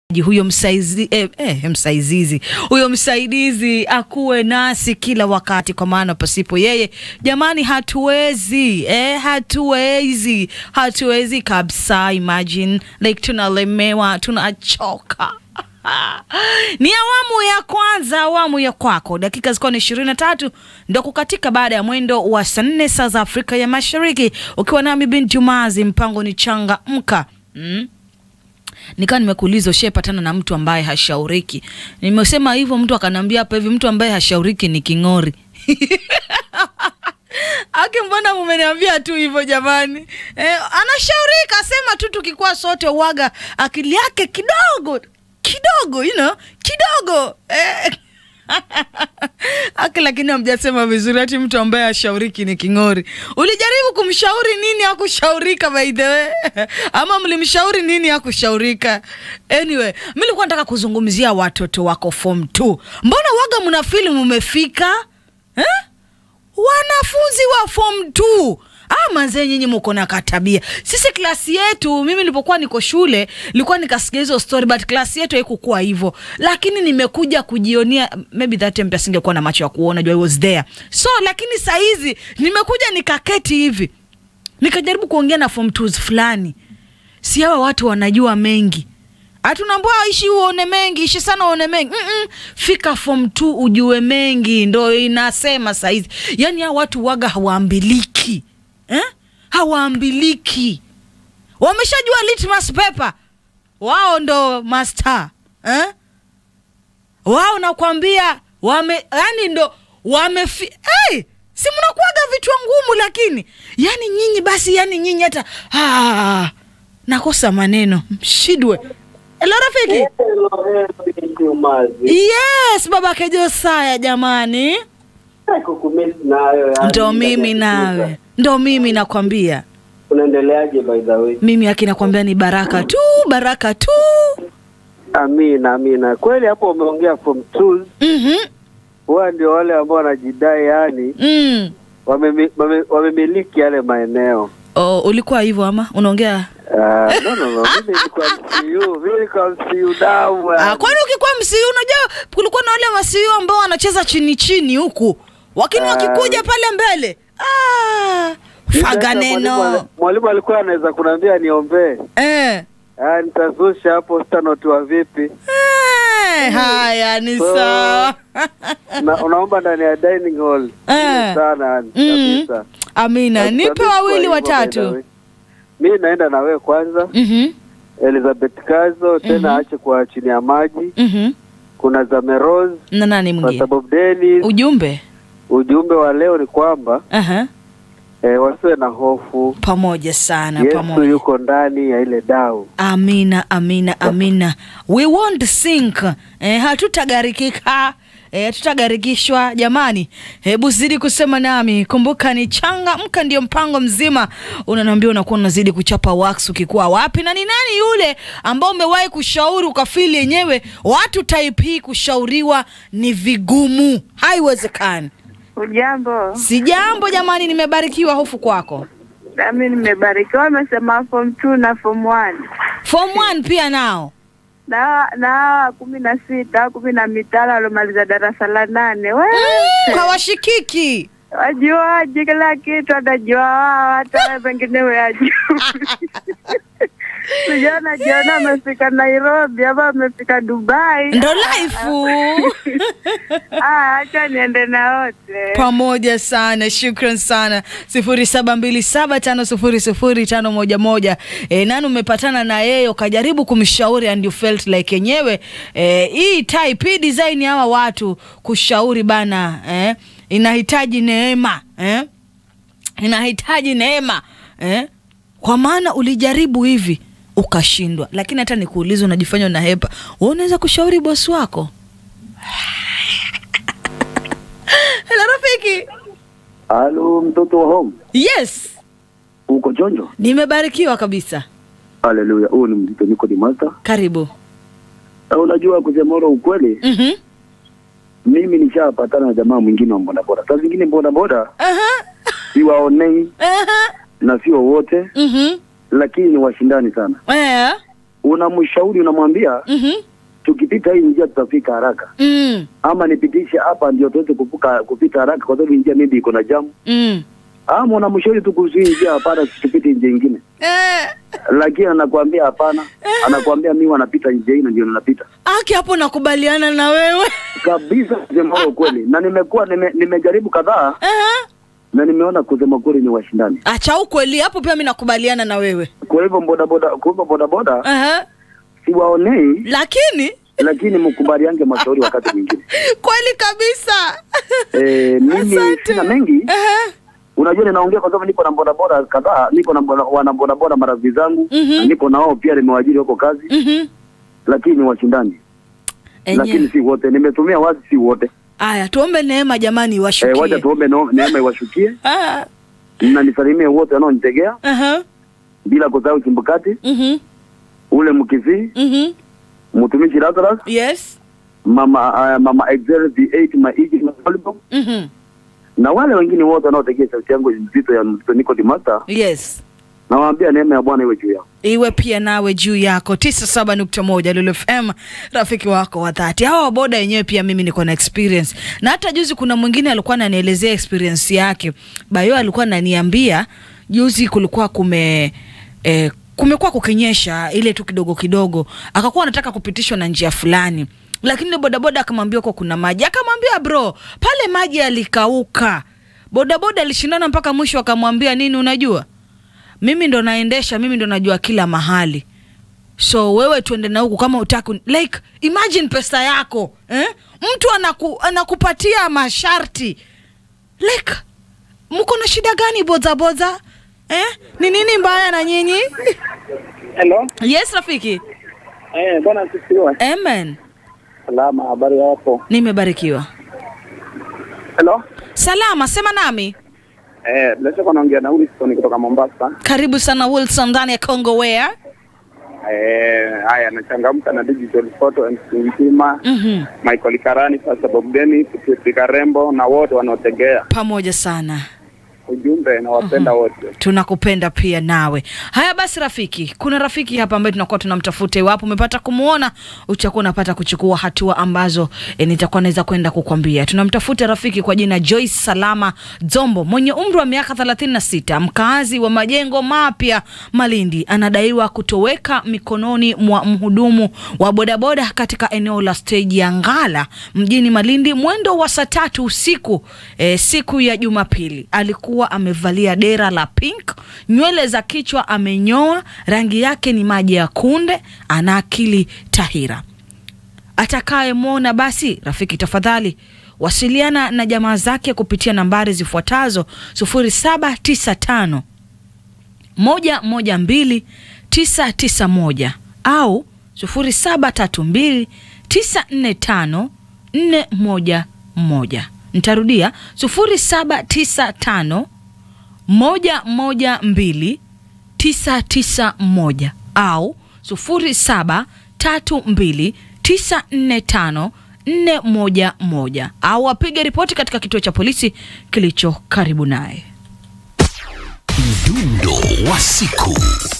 huyo msaizi, eh, eh, msaizizi huyo msaidizi akuwe nasi kila wakati, kwa maana pasipo yeye jamani, hatuwezi eh, hatuwezi hatuwezi kabisa. Imagine like tunalemewa, tunachoka. Ni awamu ya kwanza, awamu ya kwako. Dakika zikuwa ni ishirini na tatu ndo kukatika baada ya mwendo wa saa nne saa za Afrika ya Mashariki, ukiwa nami binti Jumazi, mpango ni changa mka mm? Nikawa nimekuuliza ushapatana na mtu ambaye hashauriki. Nimesema hivyo, mtu akaniambia hapa hivi, mtu ambaye hashauriki ni king'ori. Aki, mbona mumeniambia tu hivyo jamani? Eh, anashaurika, sema tu tukikuwa sote uwaga akili yake kidogo kidogo, you know, kidogo eh. Aki, lakini hamjasema vizuri, ati mtu ambaye ashauriki ni king'ori. Ulijaribu kumshauri nini hakushaurika, by the way? Ama mlimshauri nini hakushaurika? Anyway, mi nilikuwa nataka kuzungumzia watoto wako form 2. Mbona waga mna fili mumefika eh? Wanafunzi wa form 2 Ah, manzee nyinyi mko na katabia. Sisi klasi yetu, mimi nilipokuwa niko shule, nilikuwa nikasikia hizo story but klasi yetu haikukuwa hivyo. Lakini nimekuja kujionea maybe that time pia singekuwa na macho ya kuona, I was there. So lakini saa hizi nimekuja nikaketi hivi. Nikajaribu kuongea na form 2s fulani. Si hawa watu wanajua mengi. Hatunaambua ishi uone mengi, ishi sana uone mengi. Mm -mm. Fika form 2 ujue mengi, ndo inasema saa hizi. Yaani hawa watu waga hawaambiliki eh? Hawaambiliki, wameshajua litmus paper, wao ndo master eh? Wao nakwambia wame, yani ndo wamefi hey! si mnakuaga vichwa ngumu, lakini yani nyinyi basi, yani nyinyi hata ah, nakosa maneno mshidwe. Hello rafiki. Yes, baba Kejosaya jamani. Ndo mimi nawe, ndo mimi nakwambia. Unaendeleaje by the way? Mimi aki nakwambia ni baraka tu, baraka tu. Amina, amina. Kweli hapo umeongea form 2 Mhm. huwa ndio wale ambao wanajidai yani Mm. wamemi- wame- wamemiliki yale maeneo. Oh, ulikuwa hivyo ama unaongea? Ah, no, no, no. Mimi nilikuwa MCU, mimi nilikuwa MCU damu. Ah, kwani ukikuwa msiu unajua kulikuwa na wale masiu ambao wanacheza chini chini huku. Lakini Ah. wakikuja pale mbele. Ah, faga neno. Mwalimu alikuwa anaweza kuniambia niombee. Eh. Ah, nitazusha hapo sitanotiwa vipi? Eh, haya ni So, sawa. Na unaomba ndani ya dining hall. Eh. Sana yani Mm. kabisa. Amina, nipe Kabisa wawili hivyo, by the watatu. way. Mimi naenda na wewe kwanza. Mhm. Elizabeth Kazo tena Mhm. aache kwa chini ya maji. Mhm. Kuna Zameroz Na nani kwa mwingine? sababu Dennis. Ujumbe. Ujumbe wa leo ni kwamba Aha. eh, wasiwe na hofu. Pamoja sana, Yesu pamoja. yuko ndani ya ile dau. Amina, amina, amina. We won't sink. Eh, hatutagarikika. Eh, hatutagarikishwa jamani. Hebu zidi kusema nami. Kumbuka ni changa mka ndio mpango mzima. Unaniambia unakuwa unazidi kuchapa wax ukikuwa wapi na ni nani yule ambao umewahi kushauri ukafili yenyewe watu type hii kushauriwa ni vigumu. Haiwezekani. Ujambo, Si jambo jamani, nimebarikiwa hofu kwako. nami nimebarikiwa. Amesema form 2 na form 1 Form 1 pia nao. na na hawa kumi na sita kumi na mitano waliomaliza darasa la nane we Mm, hawashikiki. wajuaji kila kitu, atajua wao, hata pengine we ajui Sijana jiona amefika Nairobi ama amefika Dubai. Ndo laifu Ah, acha niende na wote. pamoja sana. Shukran sana. sifuri saba mbili saba tano sufuri sufuri tano moja moja. E, nani umepatana na yeye ukajaribu kumshauri and you felt like yenyewe e, hii type hii design ya hawa watu kushauri bana eh, inahitaji neema eh, inahitaji neema eh, kwa maana ulijaribu hivi ukashindwa, lakini hata nikuuliza, unajifanya unahepa, wewe unaweza kushauri bosi wako? Hello rafiki. Halo mtoto wa home, Yes, uko chonjo? nimebarikiwa kabisa. Haleluya, huu ni mzito, niko ni Malta. Karibu. Na unajua kusema ule ukweli, Mhm. mimi nishapatana na jamaa mwingine wa bodaboda. Saa zingine bodaboda Aha. siwaonei Aha. na sio wote, Mhm. lakini ni washindani sana. Eh. unamshauri unamwambia Mhm. tukipita hii njia tutafika haraka Mm. ama nipitishe hapa ndio tuweze kuvuka kupita haraka kwa sababu hii njia maybe iko na jamu Mm. ama unamshauri tu kuhusu hii njia hapana tupite njia ingine Eh, lakini anakuambia hapana anakuambia mimi wanapita njia hii na ndio ninapita aki hapo nakubaliana na wewe kabisa kusema huo ukweli na nimekuwa nime, nimejaribu kadhaa Aha. na nimeona kusema kweli ni washindani acha ukweli hapo pia mi nakubaliana na wewe kwa hivyo bodaboda kwa hivyo bodaboda Aha. siwaonei lakini lakini mkubaliange mashauri wakati mwingine kweli kabisa Eh, mimi Asante. sina mengi Aha. unajua ninaongea kwa sababu niko na bodaboda kadhaa niko na boda- wana bodaboda marafiki zangu Mhm. na niko na wao pia nimewajiri wako kazi Mhm. lakini ni washindani lakini Enyewe. si wote nimetumia wazi si wote aya tuombe neema jamani eh, wacha iwashukie tuombe no- neema iwashukie Ah, na nisalimie wote wanaonitegea aha. bila kusahau chimbukati Mhm. ule mkisii Mhm. mtumishi Lazarus yes mama uh, mama Excel V8 maiji na volleyball Mhm. na wale wengine wote wanaotegea sauti yangu nzito ya mzito niko Master yes nawaambia neema ya Bwana iwe juu yao iwe pia nawe juu yako 97.1 Lulu FM rafiki wako wa dhati hawa waboda wenyewe pia mimi niko na experience na hata juzi kuna mwingine alikuwa ananielezea experience yake bayo alikuwa ananiambia juzi kulikuwa kume eh, kumekuwa kukinyesha ile tu kidogo kidogo akakuwa anataka kupitishwa na njia fulani lakini yule bodaboda akamwambia huko kuna maji akamwambia bro pale maji yalikauka bodaboda alishindana mpaka mwisho akamwambia nini unajua mimi ndo naendesha mimi ndo najua kila mahali so wewe tuende na huku kama utaki like imagine pesa yako eh? mtu anaku, anakupatia masharti like mko na shida gani bozaboza eh? ni nini mbaya na nyinyi Hello. yes rafiki Eh, bwana asifiwe. amen Salama, habari yako? nimebarikiwa Hello. salama sema nami Eh, bila shaka naongea na Wilson kutoka Mombasa. karibu sana wilson ndani ya congo where Eh, haya nachangamka na digital photo MC Mzima, mm-hmm. Michael Karani, Pastor Bob Dennis, Pipi Karembo na wote wanaotegea. pamoja sana Ujumbe na wapenda wote. tunakupenda pia nawe haya basi rafiki kuna rafiki hapa ambaye tunakuwa tunamtafuta iwapo umepata kumwona utakuwa unapata kuchukua hatua ambazo e, nitakuwa naweza kwenda kukwambia tunamtafuta rafiki kwa jina joyce salama zombo mwenye umri wa miaka 36 mkaazi wa majengo mapya malindi anadaiwa kutoweka mikononi mwa mhudumu wa bodaboda katika eneo la steji ya ngala mjini malindi mwendo wa saa tatu usiku e, siku ya jumapili alikuwa amevalia dera la pink nywele za kichwa amenyoa rangi yake ni maji ya kunde ana akili tahira atakayemwona basi rafiki tafadhali wasiliana na jamaa zake kupitia nambari zifuatazo 0795 moja moja mbili tisa tisa moja au sufuri saba tatu mbili tisa nne tano nne moja moja nitarudia sufuri saba tisa tano moja moja mbili tisa tisa moja au sufuri saba tatu mbili tisa nne tano nne moja moja au apige ripoti katika kituo cha polisi kilicho karibu naye Mdundo wa siku.